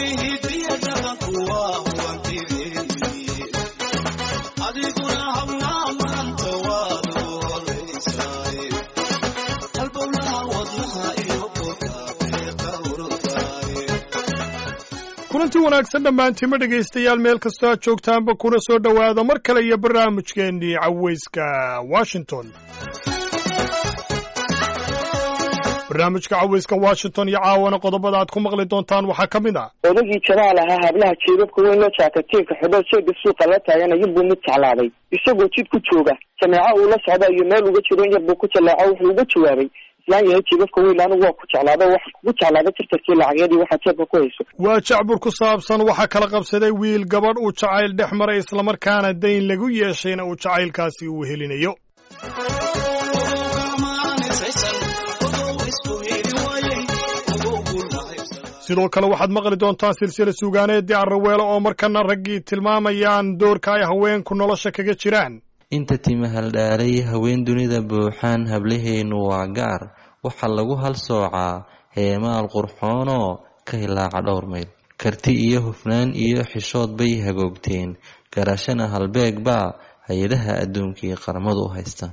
kulanti wanaagsan dhammaantiima dhegaystayaal meel kastoo aad joogtaanba kuna soo dhowaada mar kale iyo barnaamijkeennii cawayska washington barnaamijka cawayska washington iyo caawana qodobada aad ku maqli doontaan waxaa ka mid ah odagii jamaal ahaa hablaha jeebabka weyn loo jaakatiinka xidho sheega suuqa la taagan ayunbuu mid jeclaaday isagoo jid ku jooga jameeco uu la socda iyo meel uga jiro in yar buu ku jallaaco wuxuu uga jawaabay islaan yahay jeebabka weyn anigu waa ku jeclaado waxaa kugu jeclaada tirtarkii lacageedii waxaad jeebka ku hayso waa jacbur ku saabsan waxaa kala qabsaday wiil gabadh uu jacayl dhex maray islamarkaana dayn lagu yeeshayna uu jacaylkaasi uu helinayo sidoo kale waxaad maqli doontaan silsila suugaaneedii arraweelo oo markana raggii tilmaamayaan doorka ay haweenku nolosha kaga jiraan inta timahaldhaalay haween dunida buuxaan hablaheennu waa gaar waxaa lagu hal soocaa heemaal qurxoonoo ka hilaaca dhowr mayl karti iyo hufnaan iyo xishood bay hagoogteen garashana halbeeg baa hay-adaha adduunkii qaramadu u haystaan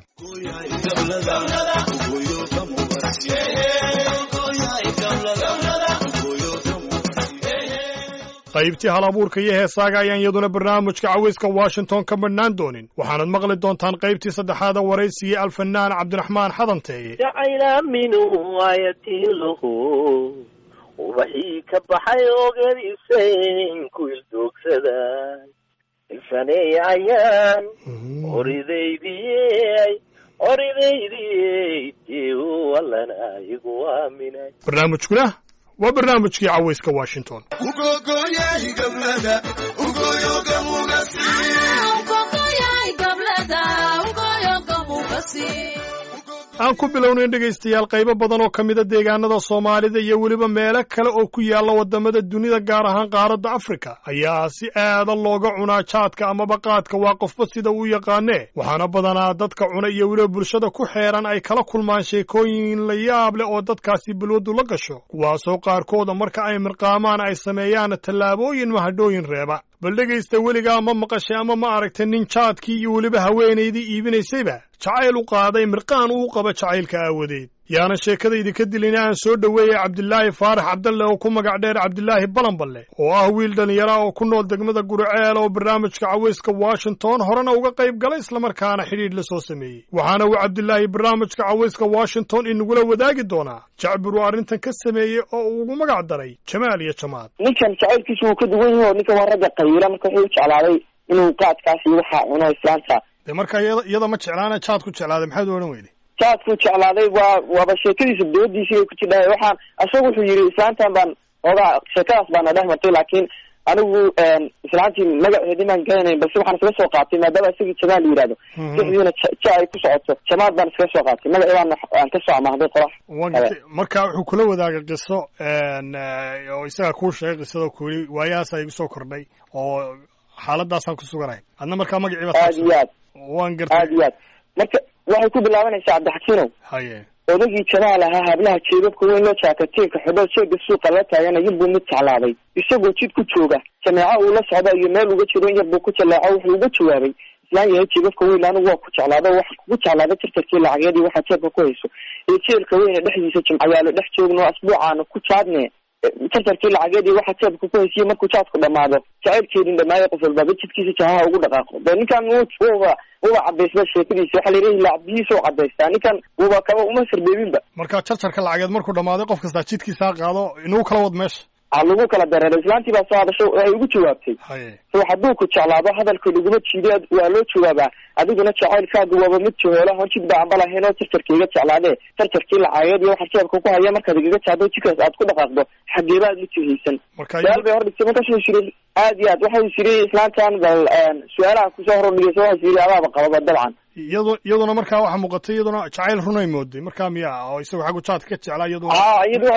qaybtii hal abuurka iyo heesaaga ayaan iyaduna barnaamijka cawayska washington ka madhnaan doonin waxaanad maqli doontaan qaybtii saddexaada waraysigii alfanaan cabdiraxmaan xadanteeye jacayla minhu ayatiiluhu ubaxii ka baxay ogadiisayn ku ildoogsada ilfaneey ayaan oridaydiyey oridaydiyey deu allana igu aaminay barnaamijkuna waa barnaamijkii cawayska washington aan ku bilownayn dhegaystayaal qaybo badan oo ka mida deegaanada soomaalida iyo weliba meelo kale oo ku yaalla waddamada dunida gaar ahaan qaaradda afrika ayaa si aada looga cunaa jaadka amaba qaadka waa qofba sida uu yaqaanee waxaana badanaa dadka cuna iyo weliba bulshada ku xeeran ay kala kulmaan sheekooyin la yaab leh oo dadkaasi balwaddu la gasho kuwaasoo qaarkooda marka ay mirqaamaan ay sameeyaan tallaabooyin mahadhooyin reeba bal dhegaysta weligaa ma maqashay ama ma aragtay nin jaadkii iyo weliba haweenaydii iibinaysayba jacayl u qaaday mirqaan uu qaba jacaylka aawadeed yaana sheekadaydi ka dilina aan soo dhoweeyay cabdilaahi faarax cabdalle oo ku magac dheer cabdilaahi balanballe oo ah wiil dhallinyara oo ku nool degmada guriceel oo barnaamijka cawayska washington horena uga qayb galay islamarkaana xidhiidh la soo sameeyey waxaana uu cabdilaahi barnaamijka cawayska washington inagula wadaagi doonaa jacbir uu arrintan ka sameeyey oo uu ugu magac daray jamaal iyo jamaad ninkan jacaylkiisu wuu ka duwan yahi oo ninkan waa ragga qayiila marka wuxuu u jeclaaday inuu qaadkaas iyo waxaa cuno islaanta dee marka iyada ma jeclaana jaad ku jeclaaday maxaad odhan weyday jaadku jeclaaday waa waaba sheekadiisa doodiisii ku jidhahay waxaan isaga wuxuu yidhi islaantan baan oogaa sheekadaas baana dhex martay laakiin anigu islaantii magaceedii maan garanayn balse waxaan iskaga soo qaatay maadaama isagii jamaal la yihahdo sixdiina ja ay ku socoto jamaad baan iskaga soo qaatay magaceedaan aan kasoo amahday qorax marka wuxuu kula wadaagay qiso oo isaga kuu sheegay qisadoo ku yidhi waayahaasa igu soo kordhay oo xaaladaasaan ku suganahay adna markaa magacii aad iyo aad waan gartay aad iyo aad marka waxay ku bilaabanaysaa cabdixakiinow haye odagii jamaal ahaa hablaha jeebabka weyn loo jaakatiinka xidho sheega suuqa la taagan ayunbuu mid jeclaaday isagoo jid ku jooga jameeco uu la socda iyo meel uga jiro in yar buu ku jallaaco wuxuu uga jawaabay islaan yahay jeebabka weyn anigu waa ku jeclaado waxaa kugu jeclaada tirtarkii lacageedii waxaad jeebka ku hayso ee jeelka weyne dhexdiisa jimcayaalo dhex joogno asbuucaana ku jaadne tartarkii lacageedii waxaa jeebka ku haysiye markuu jaadku dhamaado jacaylkeedin dhamaayo qof walbaaba jidkiisa jahaha ugu dhaqaaqo de ninkan wuba wuba cadaysba sheekadiisa waxaa la yidhahi lacbihiisa u cadaystaa ninkan wuba kaba uma sarbeebinba marka jarjarka lacageed markuu dhammaaday qof kastaa jidkiisaa qaado inuu kala wad meesha a lagu kala dareeray islaantii baa soo hadasho waxay ugu jawaabtay haye so hadduu ku jeclaado hadalka laguma jiiday waa loo jawaabaa adiguna jacaylkaaga waaba mid jahoola hor jid ba amba lahayn oo jarjarka iga jeclaadee jarjarkii lacageed iyo waxaa jeebka ku haya markaad igaga jaado jidkaas aad ku dhaqaaqdo xageeba aad ma jihaysan marka su-aal bay hordhigtay markaasuu yiri aad iyo aad waxau yiri islaantan bal su-aalaha kusoo hordhigaysa waxaa yiri adaaba qababa dabcan iyado iyaduna markaa waxaa muuqatay iyaduna jacayl runay mooday markaa miya oo isagu xaggu jaadka ka jeclaa iyaduna a iyadu waxay tiri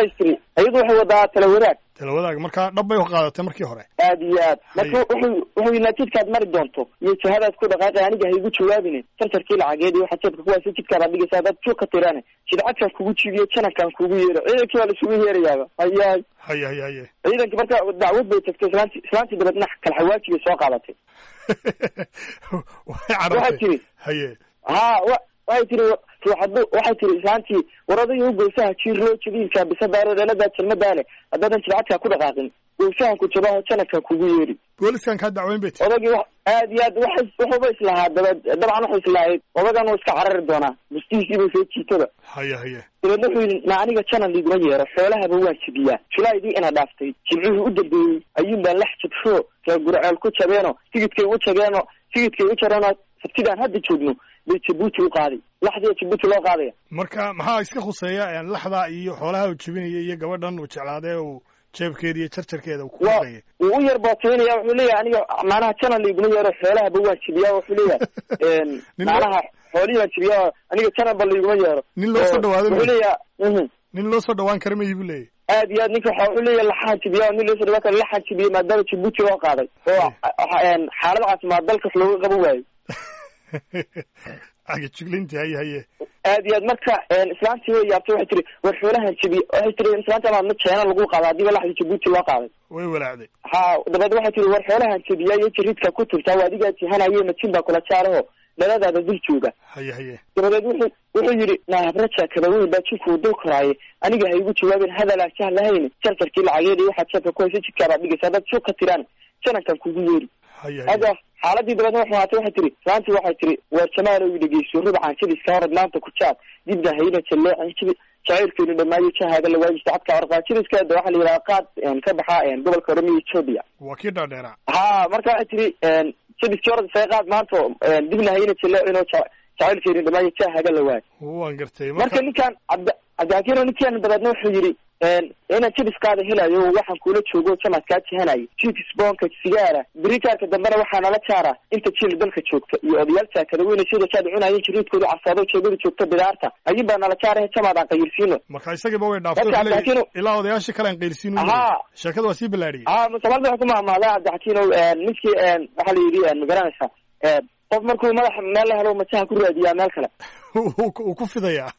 iyadu waxay wadaa tala wadaag tala wadaag markaa dhab bay u qaadatay markii hore aad iyo aad marka wuxuu wuxuu yidhi jidkaad mari doonto iyo jihadaad ku dhaqaaqay aniga ha igu jawaabine tartarkii lacageed iyo waxa jeebka kuwaasi jidkaadaad dhigaysa haddaad juuq ka tirane jidcadkaan kugu jibiyo janankaan kugu yeero ciidankii waa laisugu yeerayaaba hayahay haye haye haye ciidankii marka dacwad bay tagtay islaanti islaantii dabeedna kalxawaaji bay soo qaadatay waxay waxay carartay tiri haye ha wa waxay tiri ruuxadu waxay tiri islaantii war odayga u gowsaha jiir loo jabiilkaa bisadaaro dheeladaa jalmadaa leh haddaadan jidcadkaa ku dhaqaaqin gowsahan ku jabaho janankaan kugu yeeri booliskan kaa dacweyn bay tiri odagii wa aad iyo aad waxay wuxuuba islahaa daba dabcan waxay islahayd odagan uu iska carari doonaa bustihiisiibay soo jiitaba haye haye dabeedna wuxuu yidhi na aniga janan liiguma yeero xoolahaba waan jabiyaa julaydii ina dhaaftay jimcihii u dambeeyey ayuun baan lax jabsho ree gurceel ku jabeeno tigidkay u jabeeno tigidkay u jareenoo sabtidaan hadda joogno bay jabuuti u qaaday laxdiya jabuuti loo qaadaya marka maxaa iska khuseeya laxda iyo xoolaha uu jebinaya iyo gabadhan uu jeclaadee uu jeebkeeda iyo jarjarkeeda uu ku waa dhaqayay wuu u yar bootaynaya wuxuu leeyahay aniga macnaha janan liiguma yeero xoolahaba waan jabiyaa wuxuu leeyahay Nin macnaha xoolihii baan jabiyaa aniga jananba liiguma yeero nin loo soo dhawaado wuxuu ma leeyahay mhm nin loo soo dhawaan kara mayi buu leeyahy aad iyo aad ninka waxa wuxuu leeyahay laxaan jibiya nin loo soo dhawaa kara laxaan jibiyey maadaama jabuuti loo qaaday oo een xaalad caafimaad dalka wax looga qaban waayo aga jiglinti haye haye aad iyo aad marka een islaantii way yaabtay waxay tiri war xoolahan jibiye waxay tiri islaanta maadna jeena lagu qaada hadiiba laxdii jabuuti loo qaaday way walaacday ha dabeed waxay tiri war xoolahan jibiya iyo jiridka ku turtaa waa adigaa jihanaye majin baa kula jaaraho dhaladaada dul jooga haye haye dabadeed wuxuu wuxuu yidhi naahabraja kabaweyn baa jinkuu dul koraaye aniga ha igu jawaabin hadalaa jah lahayn jarjarkii lacageed iyo waxaad jeebka ku haysa jidkaabaad dhigaysa haddaad suuq ka tiraan janankan kugu yeeri haye haye hadda xaaladii dabeedna waxay ahaatay waxay tiri islaantii waxay tiri waar jamaalow dhegeyso rubcan jadiska horad maanta ku jaad dibna hayna jalleecin jibi jacaylkeenu dhamaayo jahaaga la waajista cadka warqaa jadiskaada waxaa la yidhaha qaad een, ka baxa een, gobolka oromia ethiopia waa kii dhaadheeraa ha marka waxay tiri een, jadiskii horad isaga qaad maanta een, dibna hayna jalleecin oo ja- jacaylkeenu dhamaayo jahaaga la waaj waan gartay marka marka ninkaan cabdi cabdixakiino ninkaan dabeedna wuxuu yidhi inaan jadiskaada helayo waxaan kula joogo jamaad kaa jihanayo jidis boonka sigaara britaarka dambena waxaa nala jaara inta jiil dalka joogta iyo odayaal jaakada weyne sida jaad cunaayeen jiriidkooda casaado jeegada joogta bidaarta ayun baa nala jaarahe jamaad aan qayirsiino marka isagiiba way dhaaftay Marka wuxuu leeyahay, Cabdixakiino- ilaa odayaashii kale aan qaylsiin Ahaa. sheekada waa sii ballaadhiyey ha musamalda waxay ku mahmaadaa cabdixakiino ninkii waxaa la yidhi magaranaysaa qof markuu madaxa meel la helo majaha ku raadiyaa meel kale uu ku fidayaa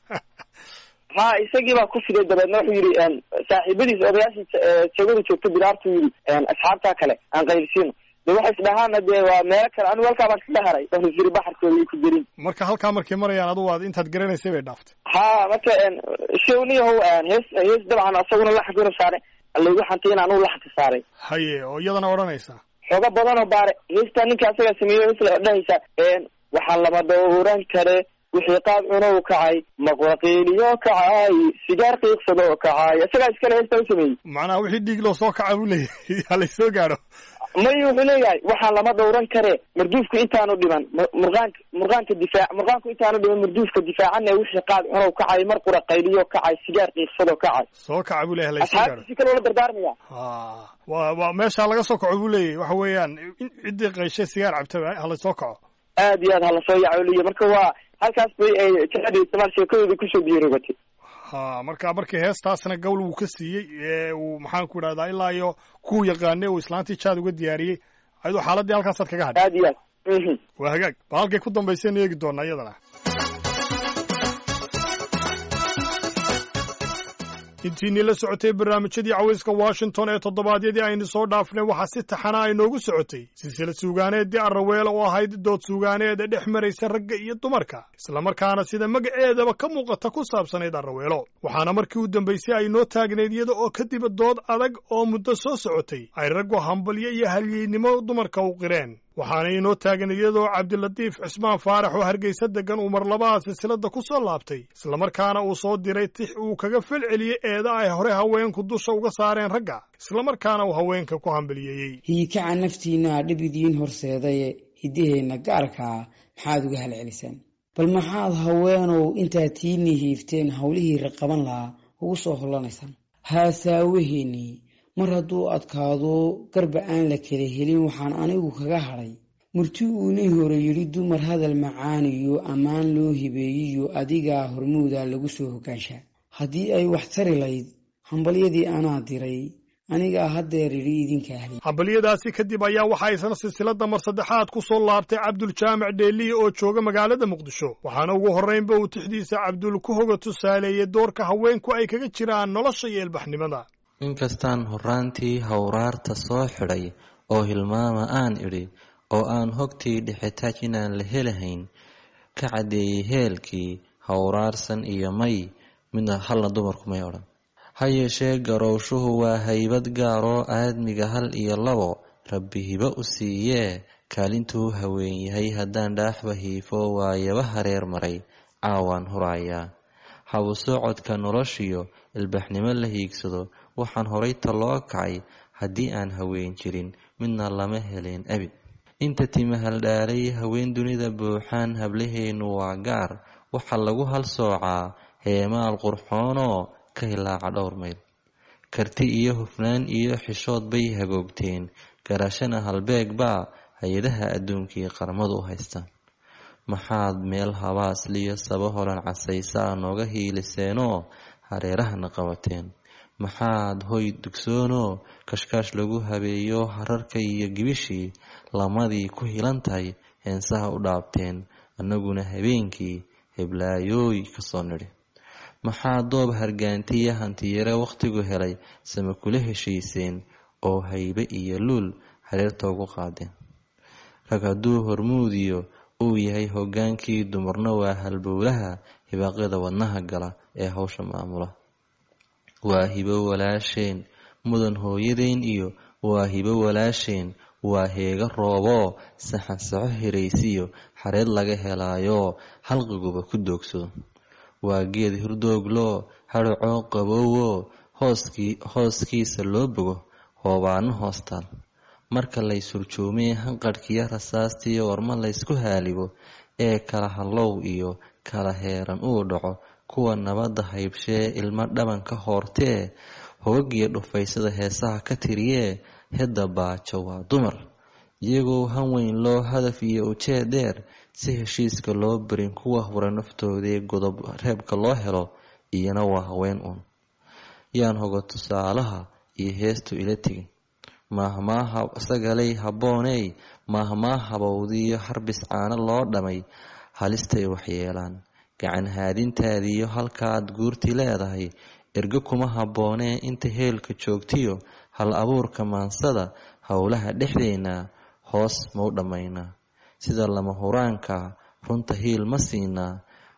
ha isagii baa ku fiday dabeedna wuxuu yidhi saaxiibadiis odayaashii jeegada joogta bidaartu yidhi asxaabtaa kale aan qaylsiino de waxay isdhahaana dee waa meelo kale anigu halkaa baan iska haray oo siri baxarkooda ay ku darin marka halkaa markay marayaan adugu aad intaad garanaysay bay dhaaftay ha marka showniyahow hees hees dabcan asaguna laxankuna saare laygu xantay in anugu laxanka saaray haye oo iyadana odhanaysa xooga badan oo baare heestaa ninka asagaa sameeyey hees la dhahaysa waxaa lama dhowran kare wixii qaad cunow kacay maqwaqiiliyo kacay sigaar qiiqsadoo kacay isagaa iskale heestaa u sameeyey macnaha wixii dhiig loo soo kaca buu leeyahay ha laysoo gaadho may wuxuu leeyahay waxaan lama dhowran kare marduufku intaanu dhiman mu- murqaanka murqaanka difaac murqaanku intaanu dhiman marduufka difaacana wixii qaad cunow kacay mar qura qayliyo kacay sigaar qiiqsadoo kacay soo kaca buu leeyahay ha laysoo gaadho asxaabtiisi kale ula dardaarmaya ha waa waa meeshaa laga soo kaco buu leeyahay waxa weeyaan in ciddii qayshay sigaar cabtaba ha laysoo kaco aad iyo aad ha lasoo yacooliyo marka waa halkaas bay ay jihada istimaal sheekadooda kusoo biirogatay ha marka markii heestaasna gowl wuu ka siiyey ee uu maxaan ku idhahdaa ilaa iyo kuu yaqaanay uu islaantii jaad uga diyaariyey ayadoo xaaladii halkaasaad kaga hadhay aad iyo aad mhm waa hagaag bal halkay ku dambaysaynu eegi doonaa iyadana intiinii la socotay barnaamijyadii cawayska washington ee toddobaadyadii aynu soo dhaafnay waxaa si taxana ay noogu socotay silsilad suugaaneeddii arraweele oo ahayd dood suugaaneeda dhex maraysa ragga iyo dumarka islamarkaana sida magaceedaba ka muuqata ku saabsanayd arraweelo waxaana markii u dambaysay ay noo taagnayd iyada oo kadib dood adag oo muddo soo socotay ay raggu hambalyo iyo halyeynimo dumarka u qireen waxaana inoo taagan iyadoo cabdilatiif cismaan faarax oo hargeysa degan uu mar labaha silsiladda ku soo laabtay islamarkaana uu soo diray tix uu kaga felceliyey eeda ay hore haweenku dusha uga saareen ragga islamarkaana uu haweenka ku hambaliyeeyey hiikaca naftiinna dhib idiin horseedaye hiddaheenna gaarkaa maxaad uga halcelisaan bal maxaad haweenow intaad tiinii hiifteen howlihii raqaban lahaa ugu soo hollanaysaan haasaawaheennii mar hadduu adkaado garba aan la kala helin waxaan anigu kaga hadhay murti uunii hore yidhi dumar hadal macaaniyo ammaan loo hibeeyiyo adigaa hormuuda lagu soo hogaanshaa haddii ay wax tari layd hambalyadii anaa diray anigaa haddeer idhi idinka ahli hambalyadaasi kadib ayaa waxaa isna silsilada mar saddexaad ku soo laabtay cabduljaamac dheeliye oo jooga magaalada muqdisho waxaana ugu horraynba uu tixdiisa cabdul ku hoga tusaaleeyey doorka haweenku ay kaga jiraan nolosha iyo ilbaxnimada inkastaan horraantii hawraarta soo xidhay oo hilmaama aan idhi oo aan hogtii dhixitaaj inaan la helahayn ka caddeeyey heelkii hawraarsan iyo may midna halna dumarku may odhan ha yeeshee garowshuhu waa haybad gaaroo aadmiga hal iyo labo rabbi hibo u siiyee kaalintuu haween yahay haddaan dhaaxba hiifo waayaba hareer maray caawaan hurayaa habu socodka noloshiyo ilbaxnimo la hiigsado waxaan horay taloo kacay haddii aan haween jirin midna lama heleen abid inta timahaldhaalay haween dunida buuxaan hablaheennu waa gaar waxaa lagu hal soocaa heemaal qurxoonoo ka hilaaca dhowr mayl karti iyo hufnaan iyo xishood bay hagoogteen garashana halbeeg baa hay-adaha adduunkii qaramadu u haystaan maxaad meel habaasliyo saba holan casaysaa nooga hiiliseenoo hareerahana qabateen maxaad hoy dugsoonoo kashkaash lagu habeeyo hararka iyo gibishii lamadii ku hilan tahay heensaha u dhaabteen annaguna habeenkii heblaayooy kasoo nidhi maxaa doob hargaantiya hantiyare wakhtigu helay sama kula heshiiseen oo haybe iyo luul hareerta ugu qaadeen rag hadduu hormuudiyo uu yahay hoggaankii dumarna waa halbowlaha hibaaqyada wadnaha gala ee hawsha maamula waa hibo walaasheen mudan hooyadeen iyo waa hibo walaasheen waa heega rooboo saxan saxo hiraysiyo xareed laga helaayoo halqiguba ku doogsado waa geed hurdoogloo hadhacoo qabowoo hooskii hooskiisa loo bogo hoobaano hoostaal marka lays hurjoomee hanqadhkiyo rasaastiyo warma laysku haalibo ee kala hallow iyo kala heeran uu dhaco kuwa nabadda haybshee ilmo dhaban ka hoortee hogagiyo dhufaysada heesaha ka tiriyee hedda baajo waa dumar iyagoo han weyn loo hadaf iyo ujeed dheer si heshiiska loo barin kuwa hura naftoodee godob reebka loo helo iyana waa haween uun yaan hoga tusaalaha iyo heestu ila tegin maahmaaha sagalay habbooney maahmaa habowdiiyo harbis caano loo dhamay halistay waxyeelaan gacan haadintaadiiyo halkaaad guurti leedahay ergo kuma habboonee inta heelka joogtiyo hal abuurka maansada howlaha dhexdeenna hoos mau dhammaynaa sida lama huraanka runta hiil ma siinaa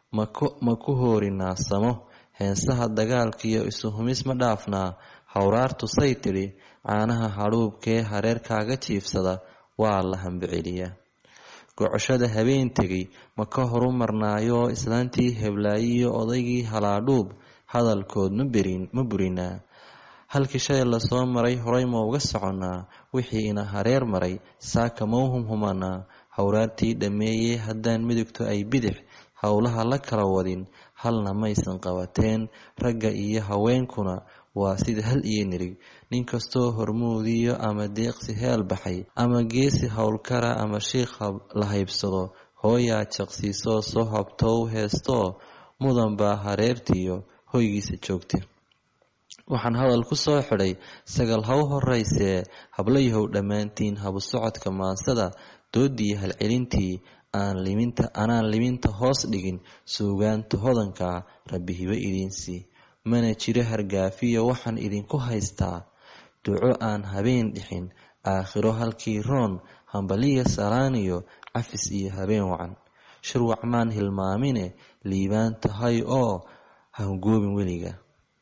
ma ku hoorinaa samo heensaha dagaalkiiyo isuhumis ma dhaafnaa hawraartu say tidhi caanaha hadhuubkee hareerkaaga jiifsada waa la hambiceliyaa gocoshada habeen tegay ma ka horu marnaayoo islaantii heblaayiyo odaygii halaadhuub hadalkood ma burinaa halkii shay lasoo maray horay ma uga soconnaa wixii ina hareer maray saaka mau humhumanaa hawraartii dhammeeyey haddaan midigto ay bidix howlaha la kala wadin halna maysan qabateen ragga iyo haweenkuna waa sida hal iyo nirig nin kastoo hormuudiyo ama deeqsi heel baxay ama geesi howlkara ama shiikh la haybsado hooyaa jaqsiisoo soo habtow heestoo mudan baa hareertiiyo hoygiisa joogta waxaan hadal ku soo xidhay sagal haw horaysee hablayahow dhammaantiin habu socodka maansada doodii halcelintii aan liminta anaan liminta hoos dhigin suugaanta hodanka rabbi hibo idiinsii mana jiro hargaafiyo waxaan idinku haystaa duco aan habeen dhixin aakhiro halkii roon hambaliya salaaniyo cafis iyo habeen wacan shirwac maan hilmaamine liibaan tahay oo hangoobin weliga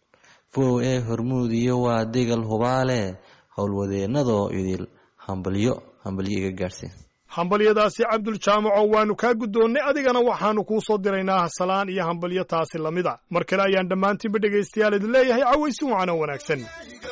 fow ee hormuudiyo waa degal hubaale howlwadeennadoo idil hambalyo hambalyo iga gaadhseen hambalyadaasi cabdul jaamaco waannu kaa guddoonnay adigana waxaannu kuu soo diraynaa hasalaan iyo hambalyo taasi lamida mar kale ayaan dhammaantiinba dhegaystayaal idin leeyahay cawaysi wacano wanaagsan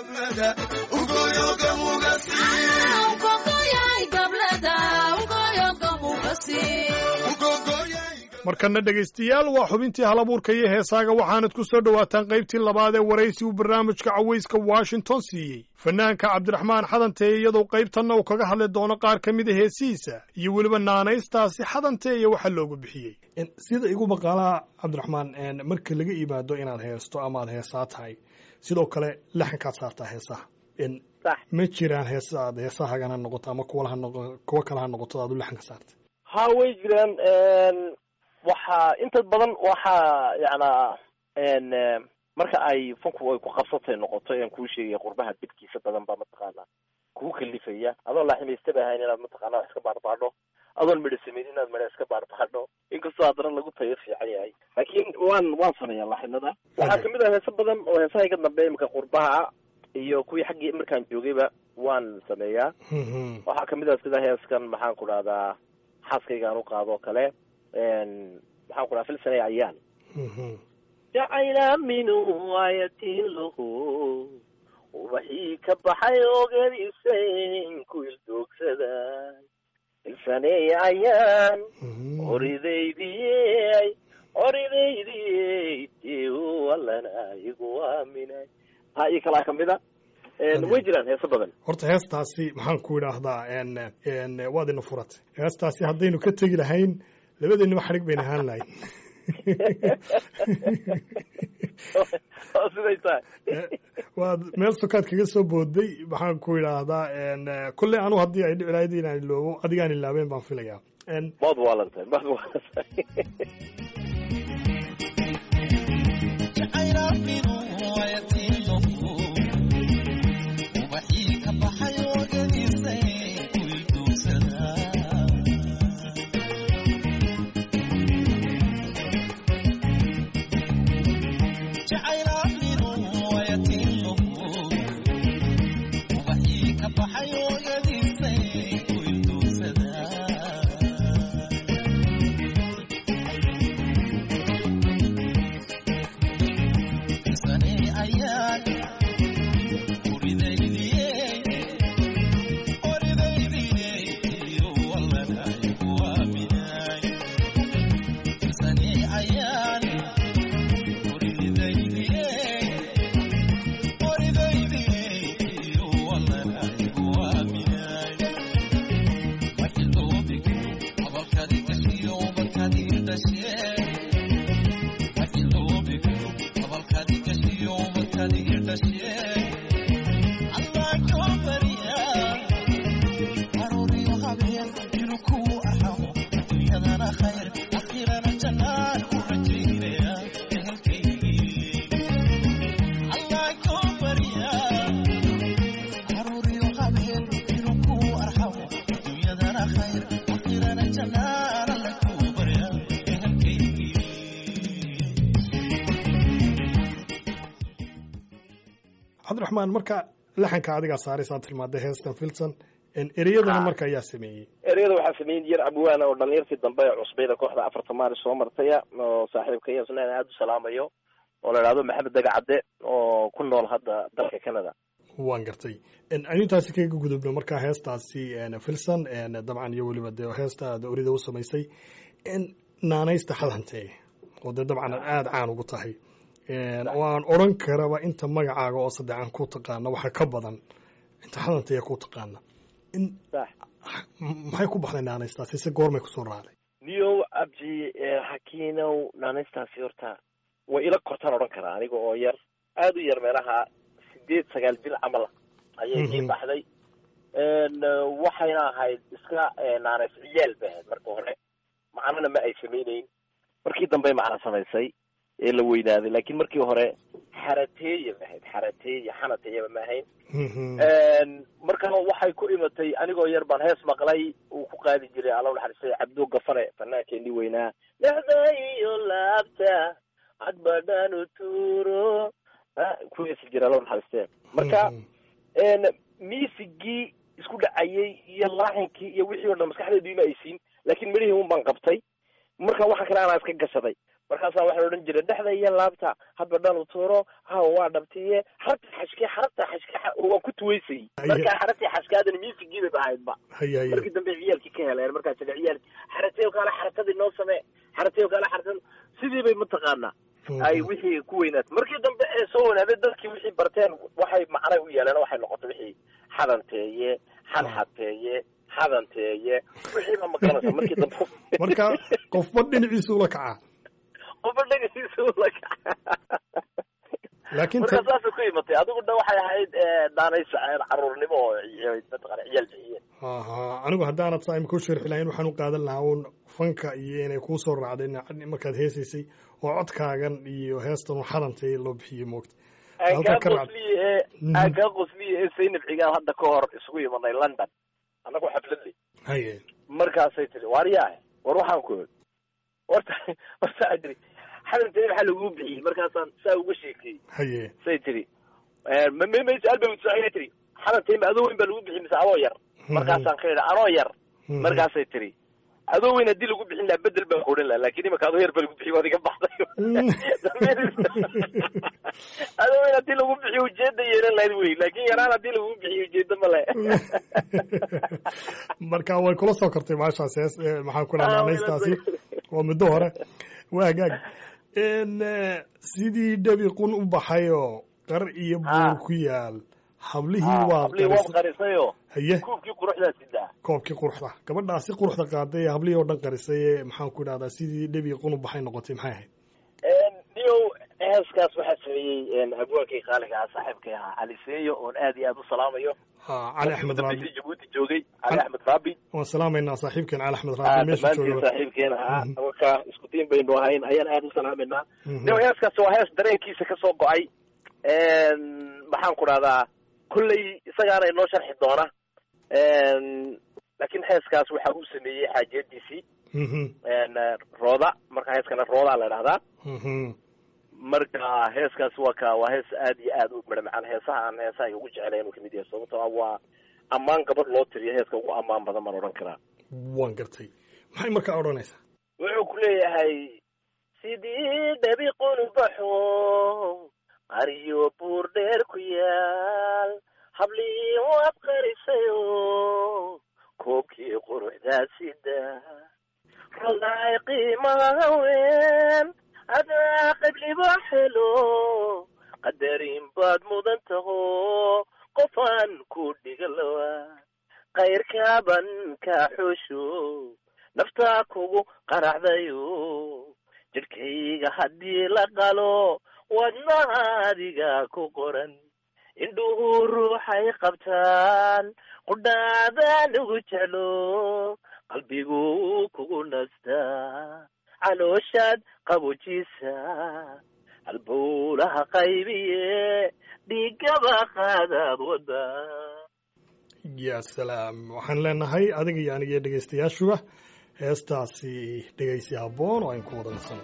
markana dhegaystayaal waa xubintii halabuurka iyo heesaaga waxaanad ku soo dhowaataan qaybtii labaad ee waraysi uu barnaamijka cawayska washington siiyey fanaanka cabdiraxmaan xadantee iyadoo qaybtanna uu kaga hadli doono qaar ka mid a heesihiisa iyo weliba naanaystaasi xadantee iyo waxa loogu bixiyey sida igu maqaalaa cabdiraxmaan marka laga yimaado inaad heesto ama aad heesaa tahay sidoo kale laxankaad saartaa heesaha En, sax ma jiraan heesa aad heesahagana noqoto ama kuwa ha noqo kuwa kale ha noqoto aad u laxanka saartay ha way jiraan waxaa inta badan waxaa yacnaa n marka ay funku ay ku qabsatay noqoto aan kuu sheegaya qurbaha dibkiisa badan baa mataqaanaa kuu kalifaya adoon laaximaystaba ahayn inaad mataqaana wax iska baarbaadho adoon midho sameyn inaad midho iska baarbaadho inkastoo haddana lagu tayo fiican yahay laakiin waan waan sameeyaa laaxinada waxaa kamid ah heese badan oo heesaha iga dambeeya imika qurbaha iyo kuwii xaggii markaan joogayba waan sameeyaa Mhm. waxaa kamid ah sida heeskan maxaan ku dhahdaa xaaskaygaan u qaado oo kale maxaan ku dhaha filsanay ayaan Mhm. jacayla minhu ayatin lahu ubaxii ka baxay ogadiisayn ku ildoogsada filsanay ayaan Mhm. horidaydiyey horidaydiyey deu allana igu aaminay ha iyo kalaa kamid a way jiraan heeso badan horta heestaasi maxaan ku idhaahdaa en en waad ina furatay heestaasi haddaynu ka tegi lahayn labadeennaba xadhig bayna ahaan lahayn oo siday tahay waad meel sokaad kaga soo booday maxaan ku idhaahdaa en kolley anu haddii ay dhici lahayd inaan iloobo adigaan ilaabeen baan filayaa en maad waalantahay maad waalantahay cabdiraxmaan marka laxanka adigaa saaraysaa tilmaaday heestan filson en ereyadana Ha. marka ayaa sameeyey ereyada waxaa sameeyey yar abwaana oo dhalinyartii dambe ee cusbayda kooxda afarta maari soo martaya oo saaxiibka iyo isna aada u salaamayo oo la idhahdo maxamed dagacadde oo ku nool hadda dalka canada waan gartay En, aynu intaasi kaga gudubno markaa heestaasi en, filson en, dabcan iyo weliba dee heesta aad orida u samaysay en, naanaysta xadhantee oo dee dabcan aad aada caan ugu tahay En, oo aan odhan karaba inta magacaaga oo saddexan ku taqaana waxa ka badan inta xadantee ku taqaana in sax maxay ku baxday naanaystaasi se goormay kusoo raacday niyow abji xakiinow naanaystaasi horta way ila kortaan odhan karaa aniga oo yar aada u yar meelaha sideed sagaal jir camal ayay ii Mhm. baxday n waxayna ahayd iska naanays ciyaal bay ahayd marka hore macnana ma ay samayneyn markii dambe macna samaysay ee la weynaaday laakiin markii hore xarateeye ba ahayd xarateeye xanateeyaba ma ahayn marka waxay ku imatay anigoo yar baan hees maqlay uu ku qaadi jiray alla naxariistay cabdo gafare fanaankeenii weynaa dhexda iyo laabta cadbadhaan u tuuro Ah, ku heesi jira alla naxariistee marka miisigii isku dhacayay iyo laaxinkii iyo wixii o dhan maskaxdeedu ima aysiin laakiin midhihii un baan qabtay marka waxa kale anaa iska gashaday markaasaa waxaa odhan jiray dhexda iyo laabta hadba dhan u tuuro ha waa dhabtiye xarabta xashke xarabta xashke xa- waan ku tuwaysay marka xarabtii xashkaadana miisigiibay ahaydba haya haya markii dambe ciyaalkii ka heleen markaas ila ciyaalki xarateyo kaale xarakadii noo samee xarateyo kaale xarakad sidii bay mataqaanaa ay wixii ku weynaatay markii dambe ee soo wanaaday dadkii wixii barteen waxay macnay u yeeleen waxay noqotay wixii xadanteeye xadxateeye xadanteeye wixii baa maqanaysa markii dambe marka qofba dhinaciisa ula kacaa qofba dhegeysa ula kaca laakiin marka saasay ku imatay adigu dhan waxay ahayd daanays caruurnimo oo mataqana ciyaal bixiyeen aha anigu haddaanad saa imika u sharxi lahayn waxaan u qaadan lahaa uun fanka iyo inay kuu soo raacday markaad heesaysay oo codkaagan iyo heestan u xadantay loo bixiyey moogta aan kaa qosliye ee aan kaa qosliye ee saynab cigaal hadda ka hor isugu imanay london annagoo xafladle haye markaasay tiri waaryaah war waxaan ku horta horta a tiri xadantay maxaa laguu bixiyey markaasaan saa uga sheekeeyey haye say tiri mmma su-aal bay wutsaaya tiri xadantay ma adoo weyn baa lagu bixiyey mise adoo yar markaasaan ka idha anoo yar markaasay tiri adoo weyn haddii lagu bixin lahaa bedel baan odhan laha lakin imaka adoo yar baa lagu bixiy waad iga baxday adoo weyn haddii lagu bixiyo ujeeda yeelan lahayd wey laakin yaraan haddii lagu bixiyo ujeeda male marka way kula soo kortay maashaas hees maxaan ku dhaha naanaystaasi waa muddo hore waa hagaag sidii dhabiqun u baxayoo qar iyo buur ku yaal hablihii waad hablihii waad qarisayo haye kuubkii quruxdaa sidaa koobkii quruxda gabadhaasi quruxda qaaday ee hablihii oo dhan qarisay ee maxaan ku idhahdaa sidii dhabiqun u baxay noqotay maxay ahayd niyow heeskaas waxaa sameeyey abwaankii qaaliga ah saaxiibkay ahaa cali seeyo oon aad iyo aad u salaamayo cali axmed raabi jabuuti joogay cali axmed raabi waan salaamaynaa saaxiibkeen cali axmed raabi meesha dhammaantiin jooga saaxiibkeen ahaa marka isku diin baynu ahayn ayaan aad u salaamaynaa niyow heeskaas waa hees dareenkiisa kasoo go-ay maxaan ku dhahdaa kolley isagaana inoo sharxi doona laakiin heeskaas waxa uu sameeyey xaajiyadiisii rooda marka heeskana roodaa la idhahdaa marka heeskaas waa ka waa hees aad iyo aad u midha macaan heesaha aan heesaha ugu jecelayn uu kamid yahay sababtoo ah waa ammaan gabadh loo tiriyo heeska ugu ammaan badan baan odhan karaa waan gartay maxay markaa odhanaysaa wuxuu ku leeyahay sidii dhabiqun baxo qariyo buur dheer ku yaal hablii waad qarisayo koobkii quruxdaa sida rodaay qiimaha haween adaa qabliba helo qadarin baad mudan taho qofaan ku dhigalowa kayrkaaban kaa xoosho naftaa kugu qaracdayo jidhkayga haddii la qalo wadnaha adiga ku qoran indhuhu ruuxay qabtaan qudhaadaan ugu jeclo qalbigu kugu nastaa calooshaad qabojiisa halbowlaha qaybiye dhiigaba qaadaad wada ya salaam waxaan leenahay adiga iyo aniga iyo dhegaystayaashuba heestaasi dhegaysi habboon oo ayn ku wada nasano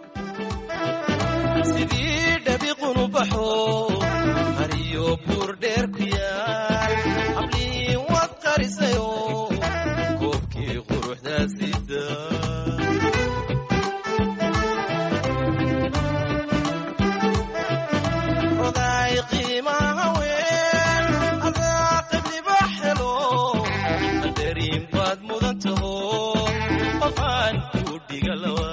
sidii dhabiqunu baxo hariyo buur dheer ku yaal hablii waad qarisayo koobkii quruxdaa sida rodaay qiimaha haween adaa qabliba helo qadarin baad mudan taho qofaan ku dhigalawa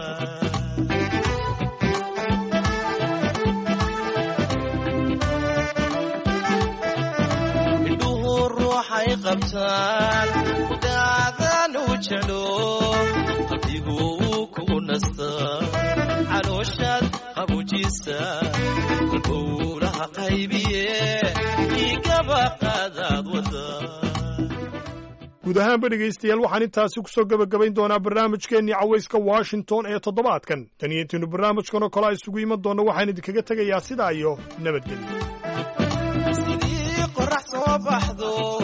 indhuhu ruuxay qabtaan kudaadan u jeclo qalbigu uu kugu nastaa calooshaad qabujiisa qalbowlaha qaybiye dhiigaba qaadaad wada guud ahaanba dhegaystayaal waxaan intaasi ku soo gebagabayn doonaa barnaamijkeennii cawayska washington ee toddobaadkan tan iyo intaynu barnaamijkan oo kale a isugu iman doonno waxaan idinkaga tegayaa sidaa iyo nabadgelyo sidii qorax soo baxdo